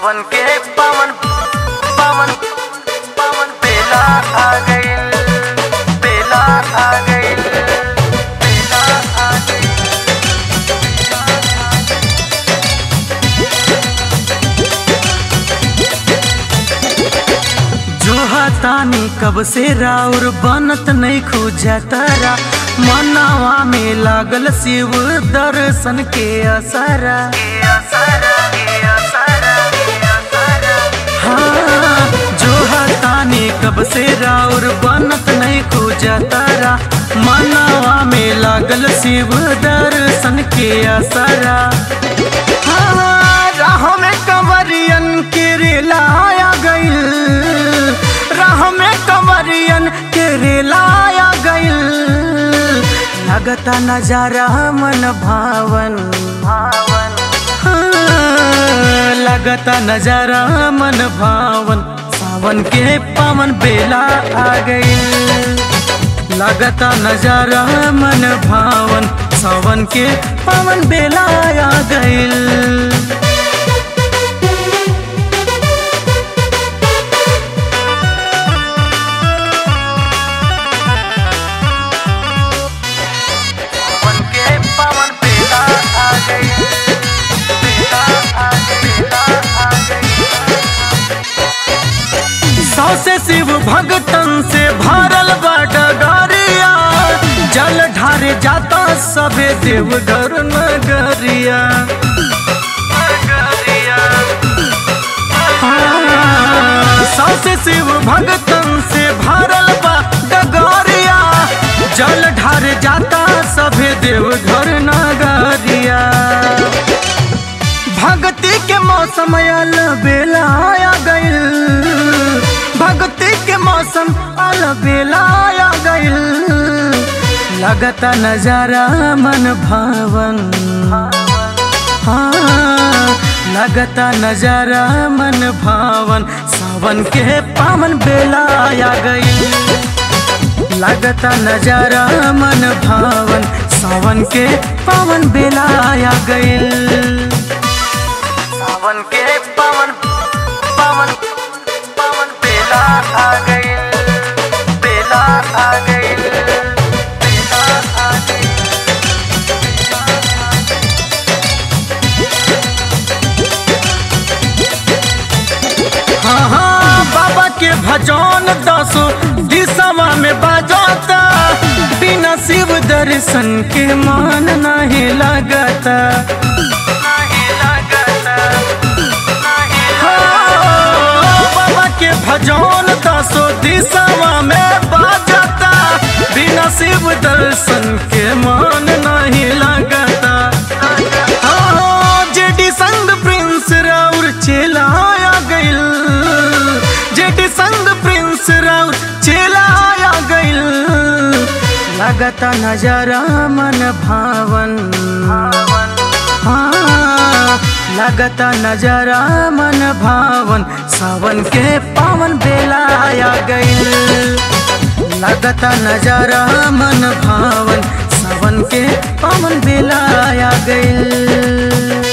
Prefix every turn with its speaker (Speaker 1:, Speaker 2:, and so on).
Speaker 1: सावन के पावन पावन पावन बेला आ गइल बेला आ गइल बेला आ गइल जो तानी कब से राउर बनत नहीं खूजा तारा मनावा में लागल शिव दर्शन के असरा हाँ जो तानी कब से राउर बनत नहीं खूजा तारा मनावा में लागल शिव दर्शन के असरा हाँ, राह में कंवरियन के रेलाया गइल राह में कंवरियन के रेलाया गइल लगता नजारा मन भावन भावन हाँ, लगता नजारा मन भावन सावन के पावन बेला आ गइल लगता नजारा मन भावन सावन के पावन बेला आ गइल सावन के पावन बेला आ गइल बेला आ गइल बेला आ गइल सौसे शिव भगतन से भरल बडगरिया जल ढारे जाता सबे देवघर नगरिया हाँ, सौसे शिव भगतन से भरल बडगरिया जल ढारे जाता सबे देवघर नगरिया भक्ति के मौसम अल बेला आ गइल भक्ति के मौसम अल बेला आ गइल लगता नजारा मन भावन हाँ लगता नजारा मन भावन सावन के पावन बेला आ गइल लगता नजारा मन भावन सावन के पावन बेला आ गइल सावन के पावन पावन पावन बेला आ गइल बेला आ गइल बेला आ गइल हाँ हाँ बाबा के भजन दसो दिशवा में बजाता बिना शिव दर्शन के मान नहीं लगता नहीं लगता हाँ, बाबा के भजन दसो दिशवा में बजाता बिना शिव दर्शन के मान नहीं लगता हाँ, जेडी संग प्रिंस राउर चेलाया गइल जेडी संग प्रिंस राउर चेलाया गइल लगता नजारा मन भावन हाँ लगता नजारा मन भावन सावन के पावन बेला आ गइल लगता नजारा मन भावन सावन के पावन बेला आ गइल